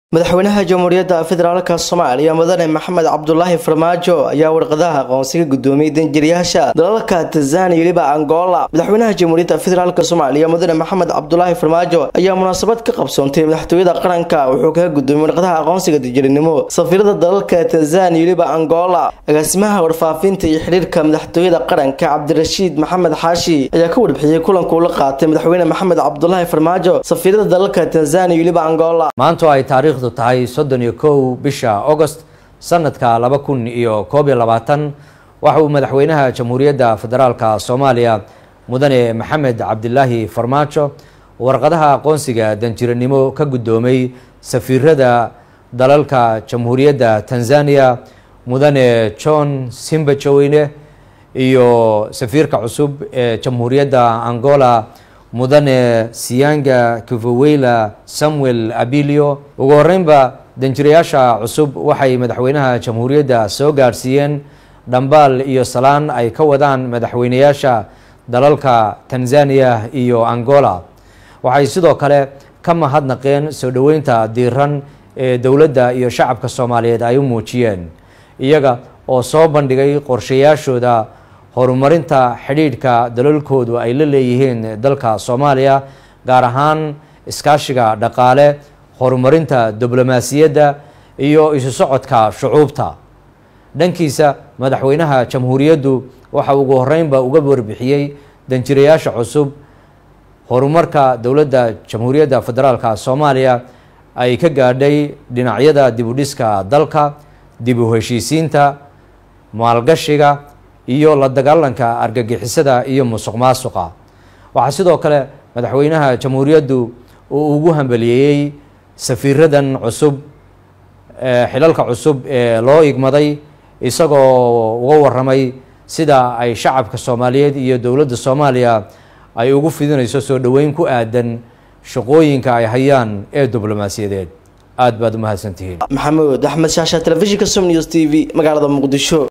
madaxweynaha jamhuuriyadda federaalk soomaaliya mudane maxamed cabdulaahi farmaajo ayaa warqadaha aqoonsiga gudoomiyey danjirayaasha dalalka tanzania weliba angola madaxweynaha jamhuuriyadda federaalk soomaaliya mudane maxamed cabdulaahi farmaajo ayaa munaasabad ka qabsoontay madaxtooyada qaranka wuxuu kaga gudoomiyey warqadaha aqoonsiga danjiranimo safiirada dalalka tanzania weliba angola agaasimaha warfaafinta iyo xidhiirka madaxtooyada qaranka cabdirashiid maxamed xaashi ayaa ka warbixiyey kulanka uu la qaatay madaxweyne maxamed cabdulaahi farmaajo safiirada dalalka tanzania weliba angola maanto ay taariikhdu tahay soddon iyo kow bisha agost sanadka laba kun iyo koob iyo labaatan waxa uu madaxweynaha jamhuuriyadda federaalka soomaaliya mudane maxamed cabdilaahi farmaajo warqadaha aqoonsiga danjiranimo ka guddoomay safiirada dalalka jamhuuriyadda tanzania mudane john simbajoweyne iyo safiirka cusub ee jamhuuriyadda angola mudane siyanga kivoweyla samuel abilio ugu horeynba danjirayaasha cusub waxay madaxweynaha jamhuuriyadda soo gaadhsiiyeen dhambaal iyo salaan ay ka wadaan madaxweynayaasha dalalka tanzania iyo angola waxay sidoo kale ka mahadnaqeen soo dhoweynta diiran ee dowladda iyo shacabka soomaaliyeed ay u muujiyeen iyaga oo soo bandhigay qorshayaashooda horumarinta xidhiidhka dalalkoodu ay la leeyihiin dalka soomaaliya gaar ahaan iskaashiga dhaqaale horumarinta diblomaasiyadda iyo isu socodka shucuubta dhankiisa madaxweynaha jamhuuriyaddu waxa ugu horeynba uga warbixiyey danjirayaasha cusub horumarka dowladda jamhuuriyadda federaalka soomaaliya ay ka gaadhay dhinacyada dibudhiska dalka dib u heshiisiinta maalgashiga iyo la dagaalanka argagixisada iyo musuq maasuqa waxaa sidoo kale madaxweynaha jamhuuriyaddu uu ugu hambaliyeeyey safiiradan cusub xilalka cusub ee loo igmaday isagoo uga waramay sida ay shacabka soomaaliyeed iyo dowladda soomaaliya ay ugu fidinayso soo dhoweyn ku aadan shaqooyinka ay hayaan ee diblomaasiyadeed aada baad u mahadsantihiin maxamuud axmed shaasha telefishinka som news t v magaalada muqdisho